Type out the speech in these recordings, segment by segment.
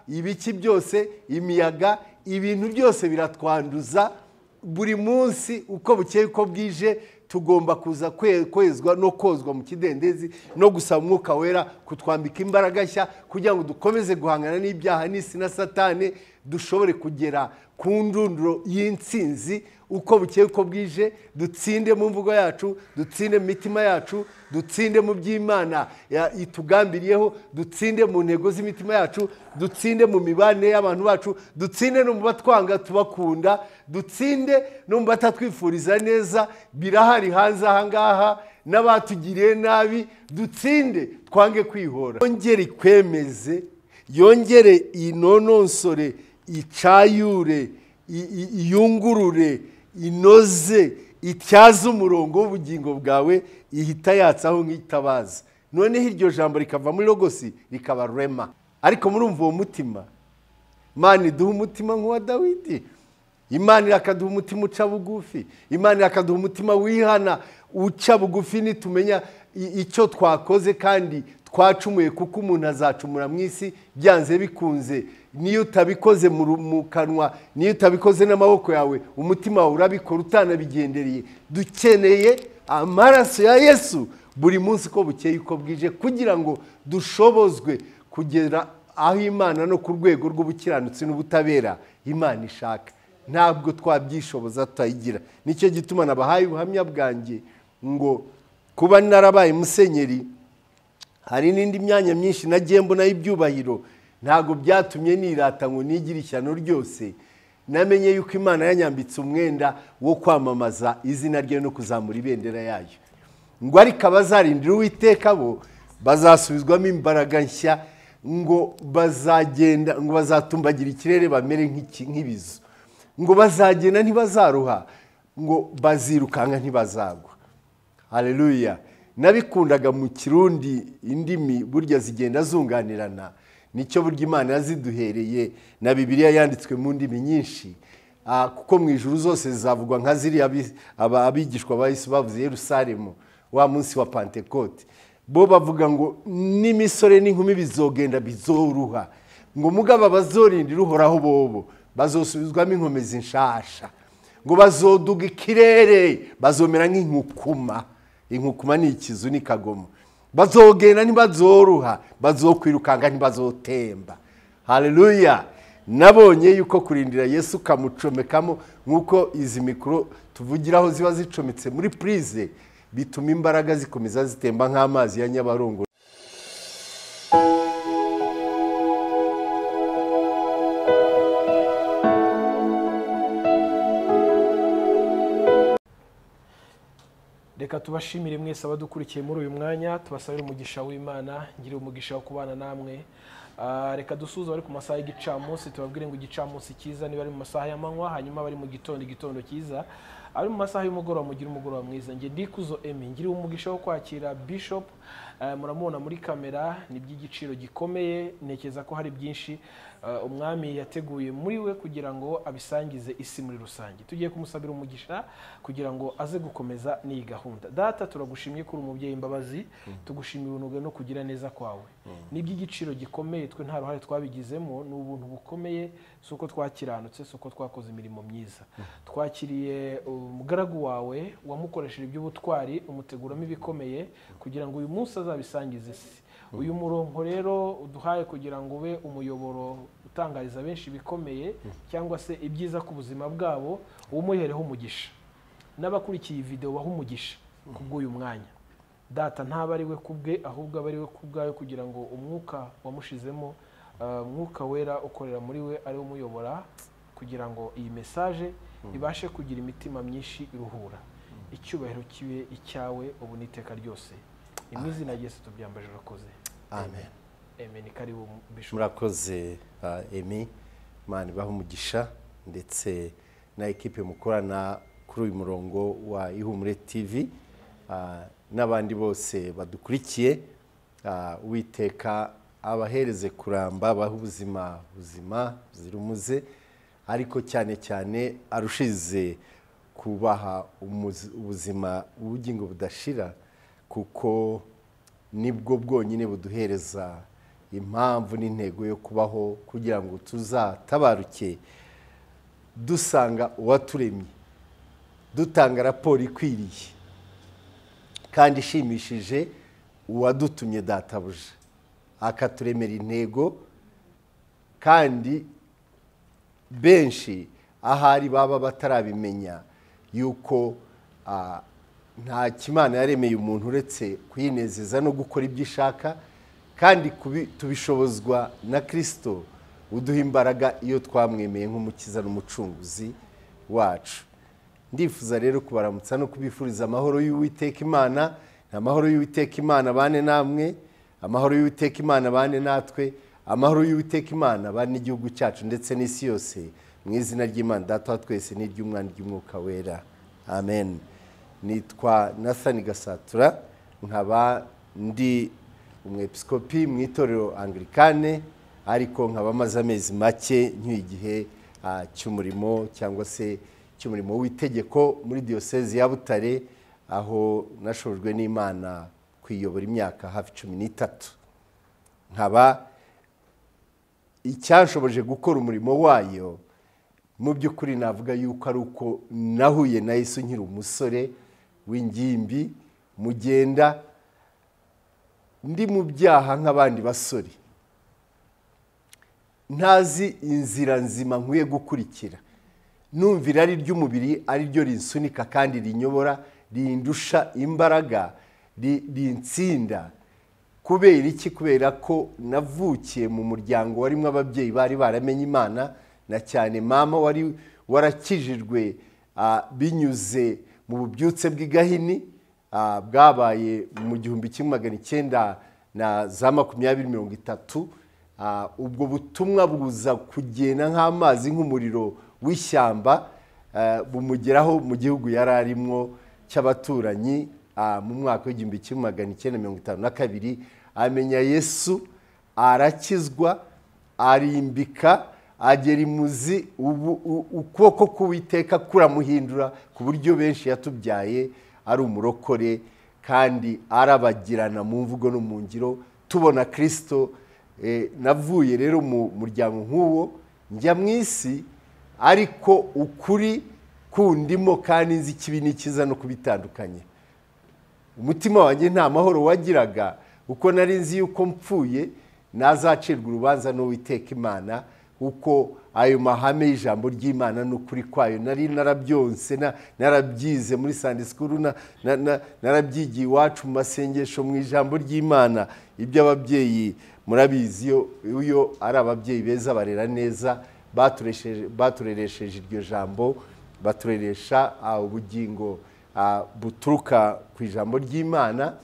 ibiki byose imiyaga ibintu byose biratwanduza buri munsi uko bukeye uko bwije tugomba kuza kwe- kwezwa no kozwa mu kidendezi no gusaba umwuka wera kutwambika imbaraga nshya kugira ngo dukomeze guhangana n'ibyaha n'isi na satani dushobore kugera ku ndunduro y'insinzi uko bukeye uko bwije dutsinde mu mvugo yacu dutsinde mu mitima yacu dutsinde mu by'imana ya- itugambiriyeho dutsinde mu ntego z'imitima yacu dutsinde mu mibanire y'abantu bacu dutsinde no mu batwanga tubakunda dutsinde no mu batatwifuriza neza birahari hanze ahangaha n'abatugiriye nabi dutsinde twange kwihora yongere ikwemeze yongere inononsore icayure i- i- iyungurure inoze ityaze umurongo w'ubugingo bwawe ihita yatsaho nk'itabaza noneho iryo jambo rikava muri rogosi rikaba rema ariko murumva uwo mutima imana iduha umutima nk'uwa dawidi imana irakaduha umutima uca bugufi imana irakaduha umutima wihana uca bugufi nitumenya i- icyo twakoze kandi twacumuye kuko umuntu azacumura mu isi byanze bikunze niyo utabikoze mu ru- mu kanwa niyo utabikoze n'amaboko yawe umutima wawe urabikora utanabigendereye dukeneye amaraso ya yesu buri munsi uko bukeye uko bwije kugira ngo dushobozwe kugera aho imana no ku rwego rw'ubukiranutsi n'ubutabera imana ishaka ntabwo twabyishoboza tutayigira nicyo gituma nabahaye ubuhamya bwanjye ngo kuba narabaye musenyeri hari n'indi myanya myinshi nagiye mbonaho ibyubahiro ntabwo byatumye nirata ngo nigire ishyano ryose namenye yuko imana yanyambitse umwenda wo kwamamaza izina rye no kuzamura ibendera yayo ngo ariko abazarindira uwiteka bo bazasubizwamo imbaraga nshya ngo bazagenda ngo bazatumbagira ikirere bamere nk'iki- nk'ibizu ngo bazagenda ntibazaruha ngo bazirukanka ntibazagwa haleluya nabikundaga mu kirundi indimi burya zigenda zunganirana nicyo burya imana yaziduhereye na bibiliya yanditswe mu ndimi nyinshi Ah, kuko mu ijuru zose zavugwa nka ziriya bi- aba- abigishwa ba yesu bavuze yerusalemu wa munsi wa pantekote bo bavuga ngo n'imisore n'inkumi bizogenda bizoruha ngo mugabo abazorindira uhoraho bobo bazosubizwamo inkomezi nshasha ngo bazoduga ikirere bazomera nk'inkukuma inkukuma ni ikizu ni kagomo bazogenda ntibazoroha bazokwirukanga ntibazotemba haleluya nabonye yuko kurindira yesu ukamucomekamo nk'uko izi mikoro tuvugiraho ziba zicometse muri purize bituma imbaraga zikomeza zitemba nk'amazi ya nyabarongo reka tubashimire mwese abadukurikiye muri uyu mwanya tubasabire umugisha w'imana ngire umugisha wo kubana namwe Ah, reka dusuze abari ku masaha y'igicamunsi tubabwire ngo igicamunsi cyiza niba ari mu masaha y'amanywa hanyuma abari mu gitondo igitondo cyiza ari mu masaha y'umugoroba mugire umugoroba mwiza nge ndikuzo emi ngire umugisha wo kwakira bishop Ah, muramubona muri kamera ni by'igiciro gikomeye ntekereza ko hari byinshi ah, umwami yateguye muri we kugira ngo abisangize isi muri rusange tugiye kumusabira umugisha kugira ngo aze gukomeza n'iyi gahunda data turagushimye kuri umubyeyi imbabazi tugushimira urunuga no kugira neza kwawe ni iby'igiciro gikomeye twe nta ruhare twabigizemo ni ubuntu bukomeye si uko twakiranutse si uko twakoze imirimo myiza twakiriye umugaragu wawe wamukoresheje iby'ubutwari umuteguramo ibikomeye kugira ngo uyu munsi azabisangize isi uyu murongo rero uduhaye kugira ngo ube umuyoboro utangariza benshi ibikomeye cyangwa se ibyiza ku buzima bwabo umuhereho umugisha n'abakurikiye iyi videwo baha umugisha kubw'uyu mwanya data ntaba ari we kubwe ahubwo aba ari we kubwayo kugira ngo umwuka wamushizemo ah, umwuka wera ukorera muri we ari we umuyobora kugira ngo iyi mesaje ibashe kugira imitima myinshi iruhura icyubahiro kibe icyawe ubu n'iteka ryose ni mu izina ryese tubyambaje urakoze amen amen karibu bishobora murakoze ah, emi imana ibaha umugisha ndetse na ekipe mukorana kuri uyu murongo wa ihumure tv ah, n'abandi bose badukurikiye ah, uwiteka abahereze kuramba abahe ubuzima buzima buzira umuze ariko cyane cyane arushize kubaha umuzi- ubuzima ubugingo budashira kuko nibwo bwonyine buduhereza impamvu n'intego yo kubaho kugira ngo tuzatabaruke dusanga uwaturemye dutanga raporo ikwiriye kandi ishimishije uwadutumye databuja akaturemera intego kandi benshi ahari baba batarabimenya yuko ah, nta kimana yaremeye umuntu uretse kuyinezeza no gukora ibyo ishaka kandi kubi- tubishobozwa na kirisito uduha imbaraga iyo twamwemeye nk'umukiza n'umucunguzi wacu ndifuza rero kubaramutsa no kubifuriza amahoro y'uwiteka imana amahoro y'uwiteka imana bane namwe amahoro y'uwiteka imana bane natwe amahoro y'uwiteka imana bane n'igihugu cyacu ndetse n'isi yose mu izina ry'imana data wa twese n'iry'umwana ry'umwuka wera amen nitwa nathani gasatura nkaba ndi umwepiskopi mu itorero angirikane ariko nkaba amaze amezi make nk'iyo igihe ah, cy'umurimo cyangwa se cy'umurimo w'itegeko muri diyosezi ya butare aho nashojwe n'imana kwiyobora imyaka hafi cumi n'itatu nkaba icyashoboje gukora umurimo wayo mu by'ukuri navuga yuko ari uko nahuye na yesu nkiri umusore w'ingimbi mugenda ndi mu byaha nk'abandi basore ntazi inzira nzima nkwiye gukurikira numva irari ry'umubiri ari ryo rinsunika kandi rinyobora rindusha imbaraga ri- rinsinda kubera iki kubera ko navukiye mu muryango warimo ababyeyi bari baramenye imana na cyane mama wari warakijijwe ah, binyuze mu bubyutse bw'igahini ah, bwabaye mu gihumbi kimwe magana icyenda na za makumyabiri mirongo itatu Ah, ubwo butumwa buza kugenda nk'amazi nk'umuriro w'ishyamba ah, bumugeraho mu gihugu yari arimo cy'abaturanyi ah, mu mwaka w'igihumbi kimwe magana icyenda mirongo itanu na kabiri amenya yesu arakizwa arimbika agera imuzi ubu- u- ukuboko k'uwiteka kuramuhindura ku buryo benshi yatubyaye ari umurokore kandi arabagirana mu mvugo no mu ngiro tubona kirisito eh, navuye rero mu muryango nk'uwo njya mu isi ariko ukuri kundimo kandi nzi ikibi n'ikiza no kubitandukanya umutima wanjye nta mahoro wagiraga uko nari nzi yuko mpfuye nazacirwa urubanza n'uwiteka imana uko ayo mahame y'ijambo ry'imana n'ukuri kwayo nari narabyonse na- narabyize muri sande sikuru na- na- na- narabyigiye iwacu mu masengesho mu ijambo ry'imana iby'ababyeyi murabizi iyo- iyo ari ababyeyi beza barera neza baturesheje- batureresheje iryo jambo batureresha ah, ubugingo ah, buturuka ku ijambo ry'imana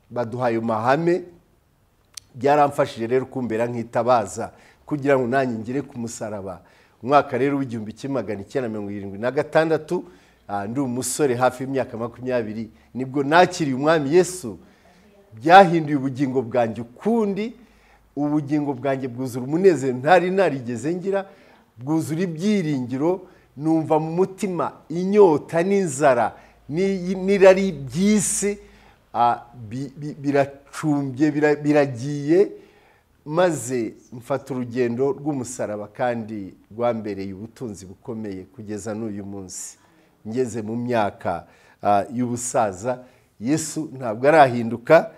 baduha ayo mahame byaramfashije rero kumbera nk'itabaza kugira ngo nanjye ngere ku musaraba umwaka rero w'igihumbi kimwe magana icyenda mirongo irindwi na gatandatu ah, ndi umusore hafi y'imyaka makumyabiri nibwo nakiriye umwami yesu byahinduye ubugingo bwanjye ukundi ubugingo bwanjye bwuzura umunezero ntari narigeze ngira bwuzura ibyiringiro numva mu mutima inyota n'inzara n'i- n'irari by'isi ah, bi- bi- biracumbye bira- biragiye maze mfata urugendo rw'umusaraba kandi rwambereye ubutunzi bukomeye kugeza n'uyu munsi ngeze mu myaka ah, y'ubusaza yesu ntabwo arahinduka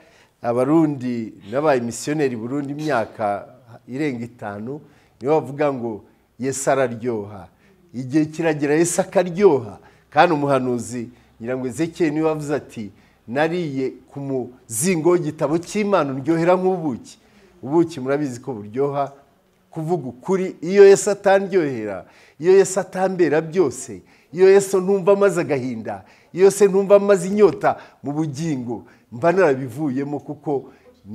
abarundi n'abaye misiyoneri burundu imyaka irenga itanu nibo bavuga ngo yesu araryoha igihe kiragera yesu akaryoha kandi umuhanuzi ngira ngo ezekiyeli niwe wavuze ati nariye ku muzingo w'igitabo cy'imana uryohera nk'ubuki ubuki murabizi ko buryoha kuvuga ukuri iyo yesu atandyohera iyo yesu atambera byose iyo yesu ntumva amaze agahinda iyo se ntumva amaze inyota mu bugingo mba narabivuyemo kuko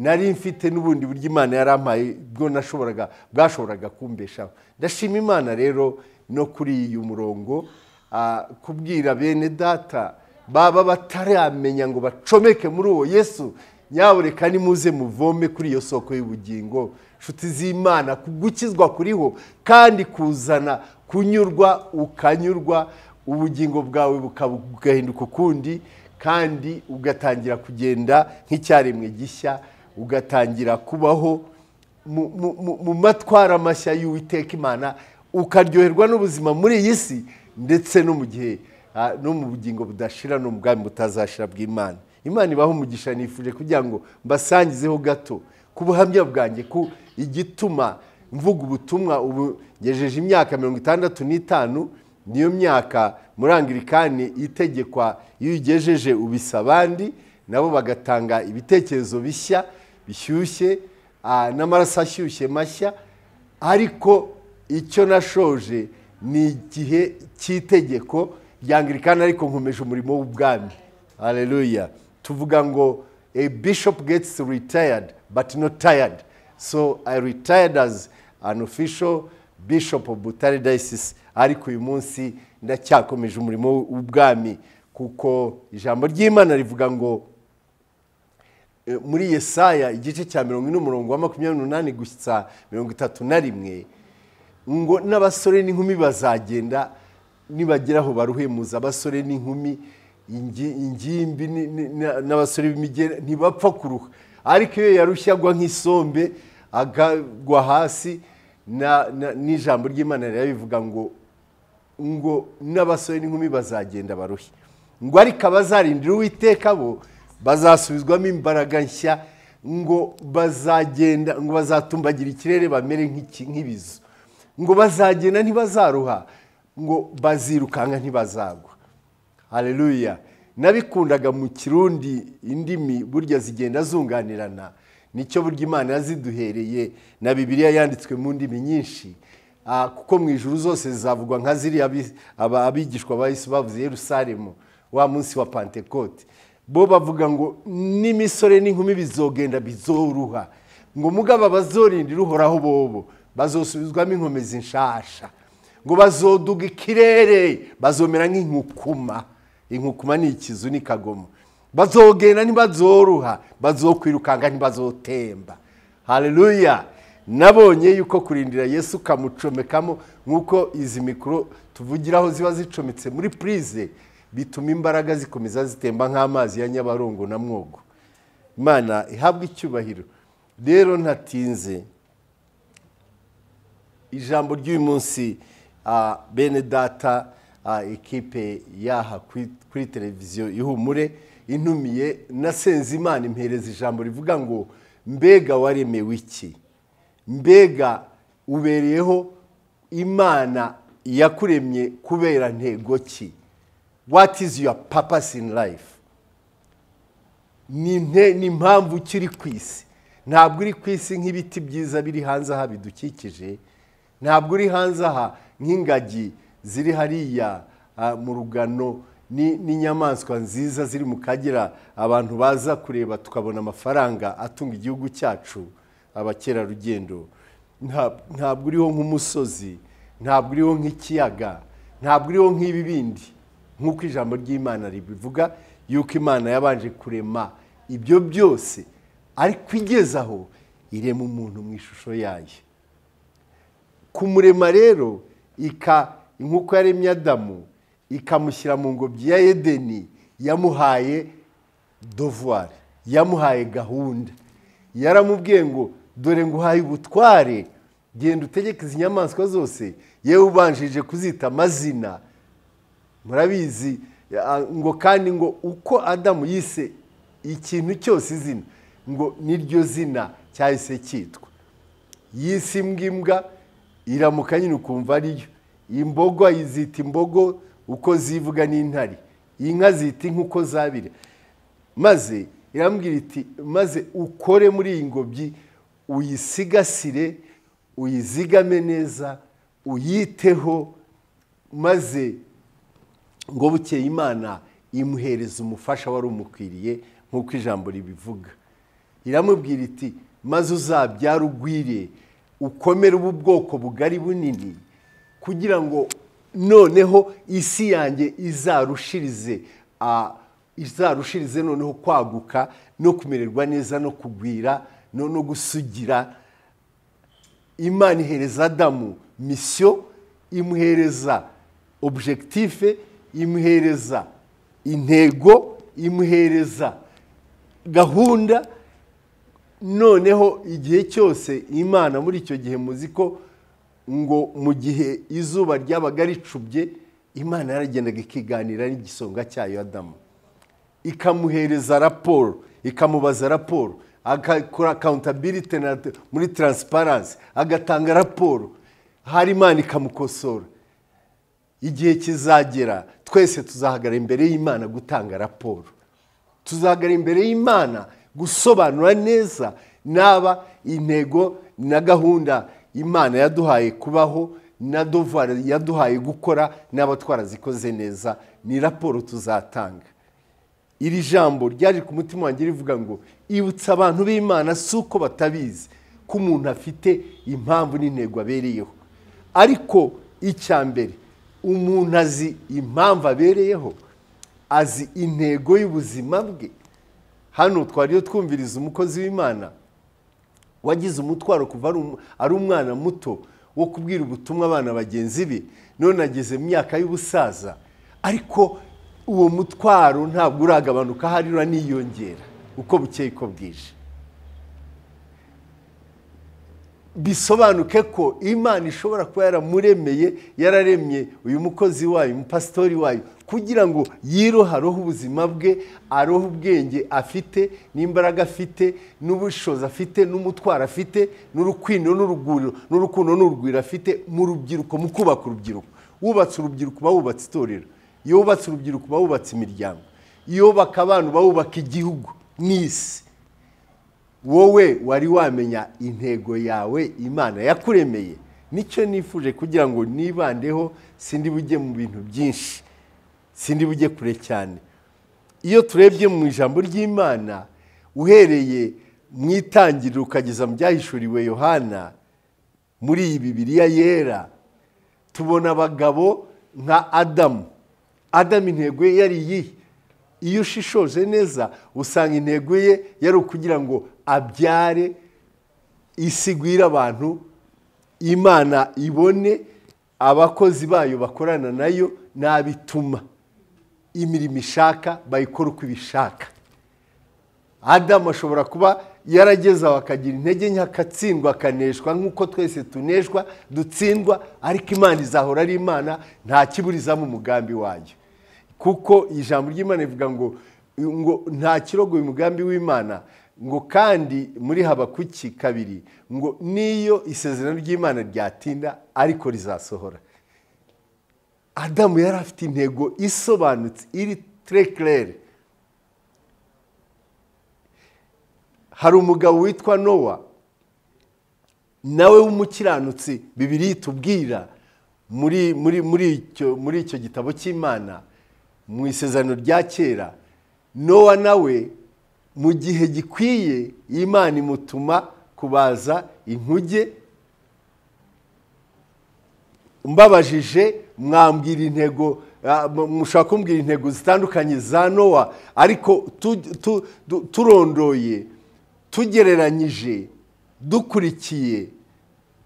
nari mfite n'ubundi buryo imana yarampaye bwo nashoboraga bwashoboraga kumbeshaho ndashima imana rero no kuri uyu murongo ah, kubwira bene data baba bataramenya ngo bacomeke muri uwo yesu nyabureka nimuze muvome kuri iyo soko y'ubugingo inshuti z'imana kugukizwa kuriho kandi kuzana kunyurwa ukanyurwa ubugingo bwawe bukaba- bugahinduka ukundi kandi ugatangira kugenda nk'icyaremwe gishya ugatangira kubaho mu- mu- mu- mu matwara mashya y'uwiteka imana ukaryoherwa n'ubuzima muri iyi si ndetse no mu gihe ah, no mu bugingo budashira no mu bwami butazashira bw'imana imana ibaho umugisha nifuje kugira ngo mbasangizeho gato ku buhamya bwanjye ku igituma mvuga ubutumwa ubu ngejeje imyaka mirongo itandatu n'itanu niyo myaka murangirikani itegekwa iyo uyigejeje ubisa abandi nabo bagatanga ibitekerezo bishya bishyushye ah, n'amaraso ashyushye mashya ariko icyo nashoje ni igihe cy'itegeko ryangirikana ariko nkomeje umurimo w'ubwami haleluya tuvuga ngo a bishop gets retired but not tired so i retired as an official bishop of butare diocese ariko uyu munsi ndacyakomeje umurimo w'ubwami kuko ijambo ry'imana rivuga ngo Eh, muri yesaya igice cya mirongo ine umurongo wa makumyabiri n'umunani gusa mirongo itatu na rimwe ngo n'abasore n'inkumi bazagenda nibagera aho baruhemuza abasore n'inkumi ingi- ingimbi ni- ni- na- n'abasore b'imigera ntibapfa kuruha ariko iyo yarushye agwa nk'isombe agagwa hasi na- na- n'ijambo ry'imana rirabivuga ngo ngo n'abasore n'inkumi bazagenda baruhe ngo ariko abazarindira uwiteka bo bazasubizwamo imbaraga nshya ngo bazagenda ngo bazatumbagira ikirere bamere nk'iki- nk'ibizu ngo bazagenda ntibazaruha ngo bazirukanka ntibazagwa haleluya nabikundaga mu kirundi indimi burya zigenda zunganirana nicyo burya imana yaziduhereye na bibiliya yanditswe mu ndimi nyinshi Ah, kuko mu ijuru zose zizavugwa nka ziriya abi- aba- abigishwa ba yesu bavuze yerusalemu wa munsi wa pantekote bo bavuga ngo n'imisore n'inkumi bizogenda bizoruha ngo mugabo abazorindira uhoraho bobo bazosubizwamo inkomezi nshasha ngo bazoduga ikirere bazomera nk'inkukuma inkukuma ni ikizu ni kagomo bazogenda ntibazoroha bazokwirukanga ntibazotemba haleluya nabonye yuko kurindira yesu ukamucomekamo nk'uko izi mikoro tuvugiraho ziba zicometse muri purize bituma imbaraga zikomeza zitemba nk'amazi ya nyabarongo na mwogo imana ihabwa icyubahiro rero ntatinze ijambo ry'uyu munsi ah, bene data ah, ekipe yaha kuri- kuri televiziyo ihumure intumiye na senzimana impereza ijambo rivuga ngo mbega waremewe iki mbega ubereyeho imana yakuremye kubera ntego ki what is your purpose in life ni nte- ni impamvu ukiri ku isi ntabwo uri ku isi nk'ibiti byiza biri hanze aha bidukikije ntabwo uri hanze aha nk'ingagi ziri hariya ah, mu rugano ni- n'inyamaswa nziza ziri mu kagera abantu baza kureba tukabona amafaranga atunga igihugu cyacu abakerarugendo Nta- ntabwo uriho nk'umusozi ntabwo uriho nk'ikiyaga ntabwo uriho nk'ibibindi nk'uko ijambo ry'imana ribivuga yuko imana yabanje kurema ibyo byose ariko igeze aho irema umuntu mu ishusho yayo kumurema rero ika nk'uko yaremye adamu ikamushyira mu ngobyi ya edeni yamuhaye dovuwari yamuhaye gahunda yaramubwiye ngo dore nguhaye ubutware genda utegeke izi nyamaswa zose yewe ubanjije kuzita amazina murabizi ah, ngo kandi ngo uko adamu yise ikintu cyose izina ngo niryo zina cyahise cyitwa yise imbwa imbwa iramuka nyine ukumva ariyo imbogo ayizita imbogo uko zivuga n'intare inka zita inka uko zabira maze irambwira iti maze ukore muri iyi ngobyi uyisigasire uyizigame neza uyiteho maze ngo bukeye imana imuhereza umufasha wari umukwiriye nk'uko ijambo ribivuga iramubwira iti maze uzabyara ugwire ukomere ubu bwoko bugari bunini kugira ngo noneho isi yanjye izarushirize ah, izarushirize noneho kwaguka no kumererwa neza no kugwira no no gusugira imana ihereza adamu misiyo imuhereza objekitife imuhereza intego imuhereza gahunda noneho igihe cyose imana muri icyo gihe muzi ko ngo mu gihe izuba ryabaga ricubye imana yaragendaga ikiganira n'igisonga cyayo adamu ikamuhereza raporo ikamubaza raporo agakora akawuntabiriti muri taransiparansi agatanga raporo hari imana ikamukosora igihe kizagera twese tuzahagarara imbere y'imana gutanga raporo tuzahagarara imbere y'imana gusobanura neza naba intego na gahunda imana yaduhaye kubaho na dovara yaduhaye gukora n'aba twarazikoze neza ni raporo tuzatanga iri jambo ryaje ku mutima wanjye rivuga ngo ibutsa abantu b'imana si uko batabizi ko umuntu afite impamvu n'intego abereyeho ariko icya mbere umuntu azi impamvu abereyeho azi intego y'ubuzima bwe hano twariyo twumviriza umukozi w'imana wagize umutwaro kuva ari umwana muto wo kubwira ubutumwa abana bagenzi be none ageze mu myaka y'ubusaza ariko uwo mutwaro ntabwo uragabanuka ahari uraniyongera uko bukeye uko bwije bisobanuke ko imana ishobora kuba yaramuremeye yararemye uyu mukozi wayo umupasitori wayo kugira ngo yirohe arohe ubuzima bwe arohe ubwenge afite n'imbaraga afite n'ubushobozi afite n'umutwaro afite n'urukwino n'uruguriro n'urukundo n'urugwiro afite mu rubyiruko mu kubaka urubyiruko wubatse urubyiruko uba wubatse itorero iyo wubatse urubyiruko uba wubatse imiryango iyo wubaka abantu uba wubaka igihugu n'isi wowe wari wamenya intego yawe imana yakuremeye nicyo nifuje kugira ngo nibandeho sindi bujye mu bintu byinshi sindi bujye kure cyane iyo turebye mu ijambo ry'imana uhereye mu itangiriro ukageza mu byahishuriwe yohana muri iyi bibiriya yera tubona abagabo nka adamu adamu intego ye yari iyihe iyo ushishoje neza usanga intego ye yari ukugira ngo abyare isigwire abantu imana ibone abakozi bayo bakorana nayo n'abituma imirimo ishaka bayikora uko ibishaka adamu ashobora kuba yaragezaho akagira intege nke akatsindwa akaneshwa nk'uko twese tuneshwa dutsindwa ariko imana izahora ari imana nta kiburizamo umugambi wayo kuko ijambo ry'imana rivuga ngo ngo nta kirogo uyu mugambi w'imana ngo kandi muri habakuki kabiri ngo n'iyo isezerano ry'imana ryatinda ariko rizasohora adamu yari afite intego isobanutse iri terekirere hari umugabo witwa nowa nawe w'umukiranutsi bibiri yitubwira muri icyo gitabo cy'imana mu isezerano rya kera nowa nawe mu gihe gikwiye imana imutuma kubaza inkuge mbabajije mwambwira intego mushobora kumbwira intego zitandukanye za nowa ariko turondoye tugereranyije dukurikiye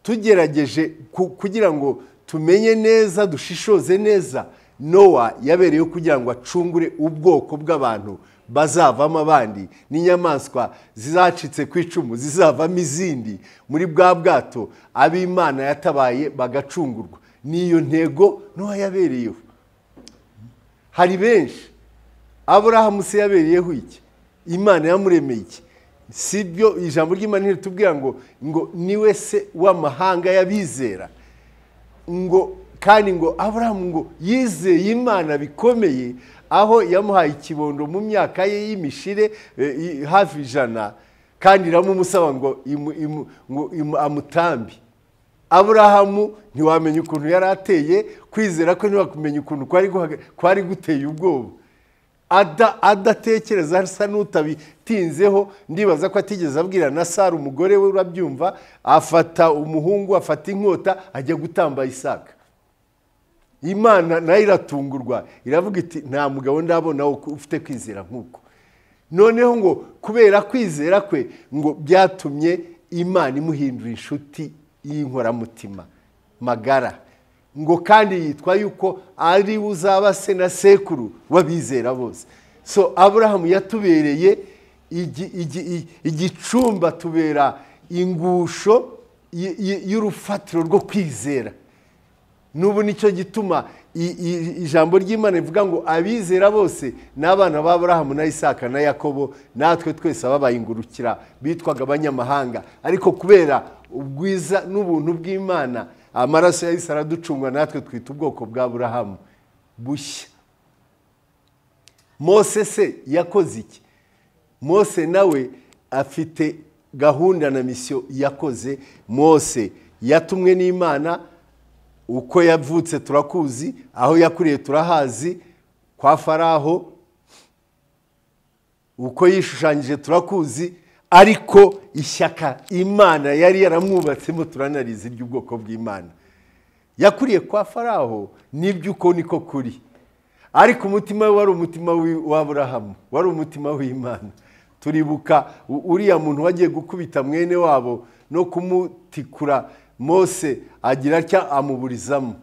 tugerageje kugira ngo tumenye neza dushishoze neza nowa yabereyeho kugira ngo acungure ubwoko bw'abantu bazavamo abandi n'inyamaswa zizacitse ku icumu zizavamo izindi muri bwa bwato ab'imana yatabaye bagacungurwa niyo ntego n'uwa yabereyeho hari benshi aburahamu se yabereyeho iki imana yamuremeye iki si byo ijambo ry'imana ritubwira ngo ngo niwe se w'amahanga y'abizera ngo kandi ngo aburahamu ngo yizeye imana bikomeye aho yamuhaye ikibondo mu myaka ye y'imishire hafi ijana kandi iramumusaba ngo amutambi aburahamu ntiwamenya ukuntu yari ateye kwizera ko ntiwakumenya ukuntu kwari guteye ubwoba adatekereza asa n'utabitinzeho ndibaza ko atigeze abwira na sara umugore we urabyumva afata umuhungu afata inkota ajya gutamba isaka imana nayo iratungurwa iravuga iti nta mugabo ndabona ufite kwizera nk'uko noneho ngo kubera kwizera kwe ngo byatumye imana imuhindura inshuti y'inkoramutima magara ngo kandi yitwa yuko ari uzaba se na sekuru w'abizera bose so aburahamu yatubereye igi- igi- i- igicumba tubera ingusho y- y- y'urufatiro rwo kwizera n'ubu nicyo gituma i- i- ijambo ry'imana rivuga ngo abizera bose ni abana ba Aburahamu na isaka na yakobo natwe twese ababaye ingurukira bitwaga abanyamahanga ariko kubera ubwiza n'ubuntu bw'imana amaraso ya Yesu araducungwa natwe twita ubwoko bwa Aburahamu bushya mose se yakoze iki mose nawe afite gahunda na misiyo yakoze mose yatumwe n'imana uko yavutse turakuzi aho yakuriye turahazi kwa faraho uko yishushanyije turakuzi ariko ishyaka imana yari yaramwubatsemo turanarizi ry'ubwoko bw'imana yakuriye kwa faraho nibyo uko niko kuri ariko umutima we wari umutima w'aburahamu wari umutima w'imana turibuka u- uriya muntu wagiye gukubita mwene wabo no kumutikura mose agira atya amuburizamo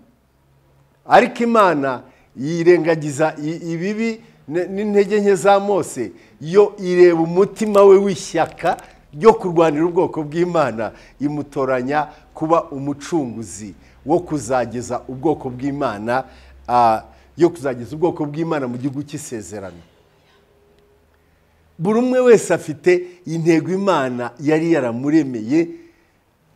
ariko imana yirengagiza i- ibibi ne- n'intege nke za mose yo ireba umutima we w'ishyaka ryo kurwanira ubwoko bw'imana imutoranya kuba umucunguzi wo kuzageza ubwoko bw'imana ah, yo kuzageza ubwoko bw'imana mu gihugu cy'isezerano buri umwe wese afite intego imana yari yaramuremeye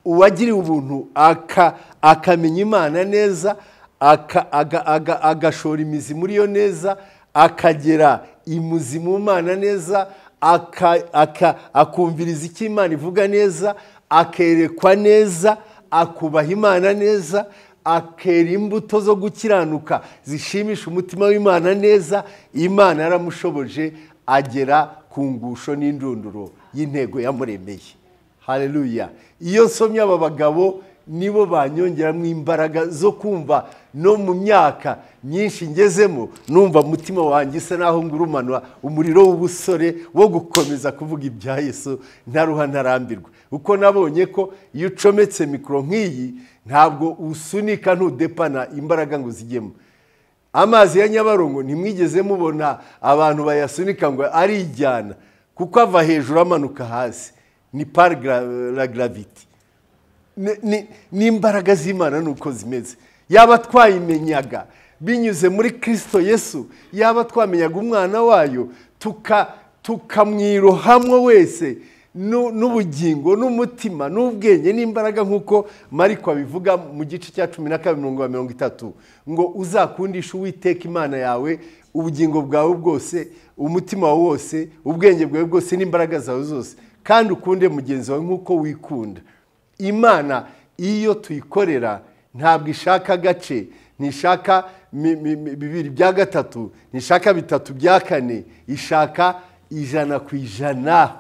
uwagiriwe ubuntu aka- akamenya imana neza aka- aga- aga- agashora imizi muri yo neza akagera imuzi mu mana neza aka- aka- akumviriza icyo imana ivuga neza akerekwa neza akubaha imana neza akera imbuto zo gukiranuka zishimisha umutima w'imana neza imana yaramushoboje agera ku ngusho n'indunduro y'intego yamuremeye haleluya iyo nsomye aba bagabo nibo banyongeramo imbaraga zo kumva no mu myaka myinshi ngezemo numva umutima wanjye isa naho ngurumanwa umuriro w'ubusore wo gukomeza kuvuga ibya yesu ntaruha ntarambirwa kuko nabonye ko iyo ucometse mikoro nk'iyi ntabwo usunika ntudepana imbaraga ngo zijyemo amazi ya nyabarongo ntimwigeze mubona abantu bayasunika ngo arijyana kuko ava hejuru amanuka hasi ni par gra- la graviti Ni- ni- ni imbaraga z'imana nuko zimeze yaba twayimenyaga binyuze muri kirisito yesu yaba twamenyaga umwana wayo tuka- tukamwirohamwo wese nu- n'ubugingo n'umutima n'ubwenge n'imbaraga nk'uko mariko abivuga mu gice cya cumi na kabiri mirongo ya mirongo itatu ngo uzakundisha uwiteka imana yawe ubugingo bwawe bwose umutima wawe wose ubwenge bwawe bwose n'imbaraga zawe zose kandi ukunde mugenzi wawe nk'uko wikunda imana iyo tuyikorera ntabwo ishaka agace ntishaka mi- mi- mi- bibiri bya gatatu ntishaka bitatu bya kane ishaka ijana ku ijana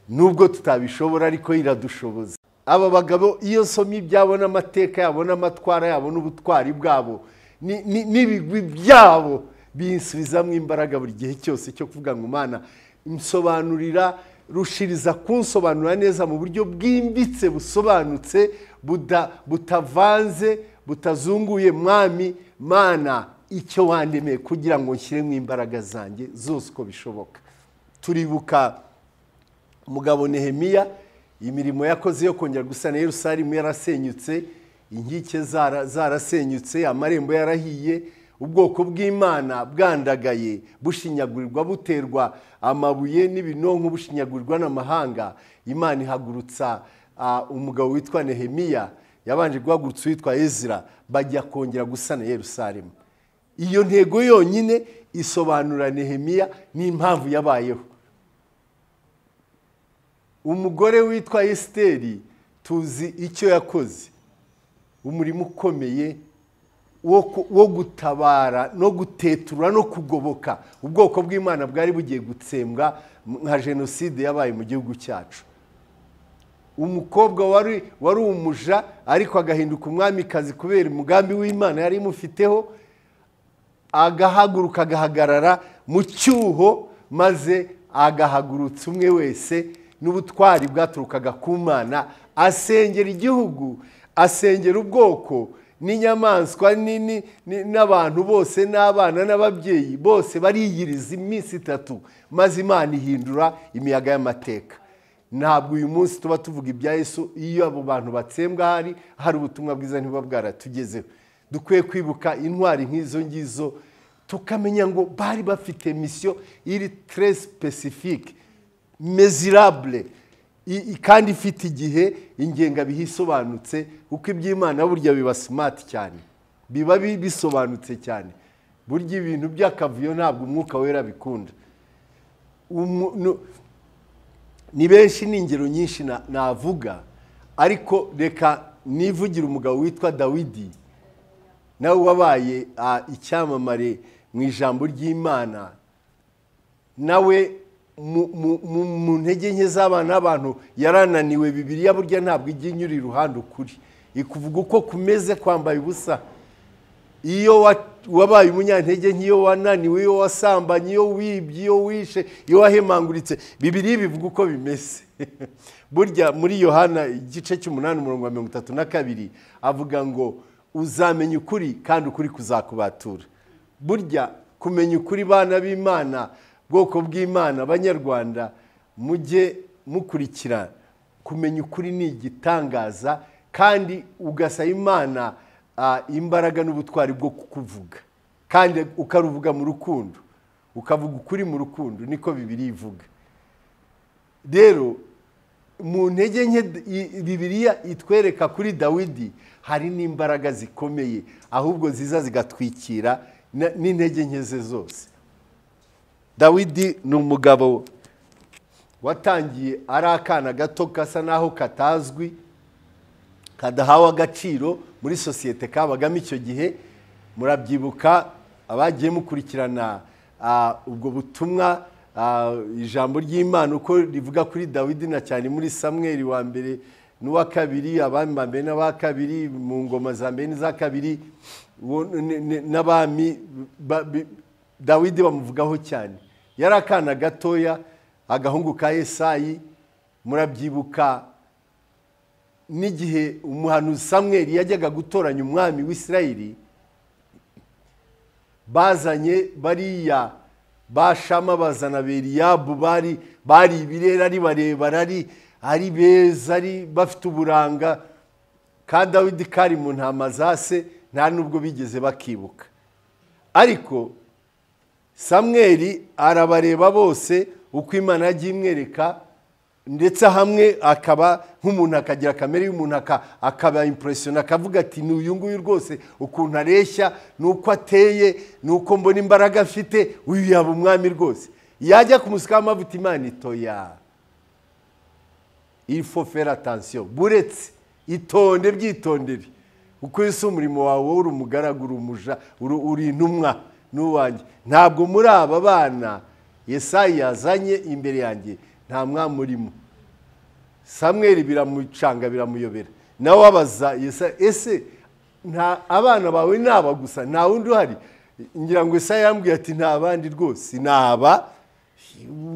nubwo tutabishobora ariko iradushoboza aba bagabo iyo nsomye ibyabo n'amateka yabo n'amatwara yabo n'ubutwari bwabo ni- ni- n'ibigwi byabo binsubizamo imbaraga buri gihe cyose cyo kuvuga ngo mana nsobanurira rushiriza kunsobanura neza mu buryo bwimbitse busobanutse buda- butavanze butazunguye mwami mana icyo wandemeye kugira ngo nshyiremo imbaraga zanjye zose uko bishoboka turibuka umugabo nehemiya imirimo yakoze yo kongera gusana yerusalemu yarasenyutse inkike zara- zarasenyutse amarembo yarahiye ubwoko bw'imana bwandagaye bushinyagurirwa buterwa amabuye n'ibinonko bushinyagurirwa n'amahanga imana ihagurutsa ah, umugabo witwa nehemiya yabanje guhagurutsa uwitwa ezira bajya kongera gusana yerusalemu iyo ntego yonyine isobanura nehemiya n'impamvu yabayeho umugore witwa esiteri tuzi icyo yakoze umurimo ukomeye wo ku- wo gutabara no gutetura no kugoboka ubwoko bw'imana bwari bugiye gutsembwa nka jenoside yabaye mu gihugu cyacu umukobwa wari wari umuja ariko agahinduka umwamikazi kubera umugambi w'imana yari imufiteho agahaguruka agahagarara mu cyuho maze agahagurutsa umwe wese n'ubutwari bwaturukaga ku mana asengera igihugu asengera ubwoko n'inyamaswa nini ni- n'abantu bose n'abana n'ababyeyi bose bariyiriza iminsi itatu maze imana ihindura imiyaga y'amateka ntabwo uyu munsi tuba tuvuga ibya yesu iyo abo bantu batsembwa hari hari ubutumwa bwiza ntibuba bwaratugezeho dukwiye kwibuka intwari nk'izo ngizo tukamenya ngo bari bafite misiyo iri tere sipesifike mezirabure I- i- kandi ifite igihe ingengabihe isobanutse kuko iby'imana burya biba simati cyane biba bi- bisobanutse cyane burya ibintu by'akavuyo ntabwo umwuka wera bikunda Umu- nu- ni benshi ni ingero nyinshi na- navuga ariko reka nivugira umugabo witwa dawidi nawe wabaye ah, icyamamare mu ijambo ry'imana nawe mu- mu- mu- mu ntege nke z'abana n'abantu yarananiwe bibiriya burya ntabwo ijya inyura iruhande ukuri ikuvuga uko kumeze kwambaye ubusa iyo wa- wabaye umunyantege nke iyo wananiwe iyo wasambanye iyo wibye iyo wishe iyo wahemanguritse bibiri bivuga uko bimeze burya muri yohana igice cy'umunani umurongo wa mirongo itatu na kabiri avuga ngo uzamenya ukuri kandi ukuri kuzakubatura burya kumenya ukuri bana b'imana bwoko bw'imana abanyarwanda mujye mukurikira kumenya ukuri ni igitangaza kandi ugasaba imana ah, imbaraga n'ubutwari bwo kukuvuga kandi ukaruvuga mu rukundo ukavuga ukuri mu rukundo niko bibiri ivuga rero mu ntege nke d- i- bibiliya itwereka kuri dawidi hari n'imbaraga zikomeye ahubwo ziza zigatwikira na- n'intege nke ze zose dawidi ni umugabo watangiye ari akana gato gasa n'aho katazwi kadahawe agaciro muri sosiyete kabagamo icyo gihe murabyibuka abagiye mukurikirana ah, ubwo butumwa ah, ijambo ry'imana uko rivuga kuri dawidi na cyane muri samweri wa mbere n'uwa kabiri abami ba mbere n'aba kabiri mu ngoma za mbere n'iza kabiri uwo ni- ni- n'abami ba- bi- dawidi bamuvugaho cyane yari akana gatoya agahungu ka esayi murabyibuka n'igihe umuhanuzi samweri yajyaga gutoranya umwami w'isirayiri bazanye bariya bashama bazana beriyabu bari bari ibirere ari barebare ari ari beza ari bafite uburanga ka dawidi kari mu ntama za se nta n'ubwo bigeze bakibuka ariko samweri arabareba bose uko imana yagiye imwereka ndetse hamwe akaba nk'umuntu akagira kamere y'umuntu aka- akaba impuresiyona akavuga ati ni uyu nguyu rwose ukuntu areshya n'uko ateye n'uko mbona imbaraga afite uyu yaba umwami rwose yajya kumusikaho amavuta imana itoya il faut faire attention buretse itonde byitondere kuko ese umurimo wawe uri umugaragu uri umuja uri- uri intumwa n'uwanjye ntabwo muri aba bana yesayi yazanye imbere yanjye nta mwami urimo samweri biramucanga biramuyobera nawe wabaza Yesayi, ese nta abana bawe ni aba gusa nta wundi uhari ngira ngo Yesayi yambwiye ati nta bandi rwose ni aba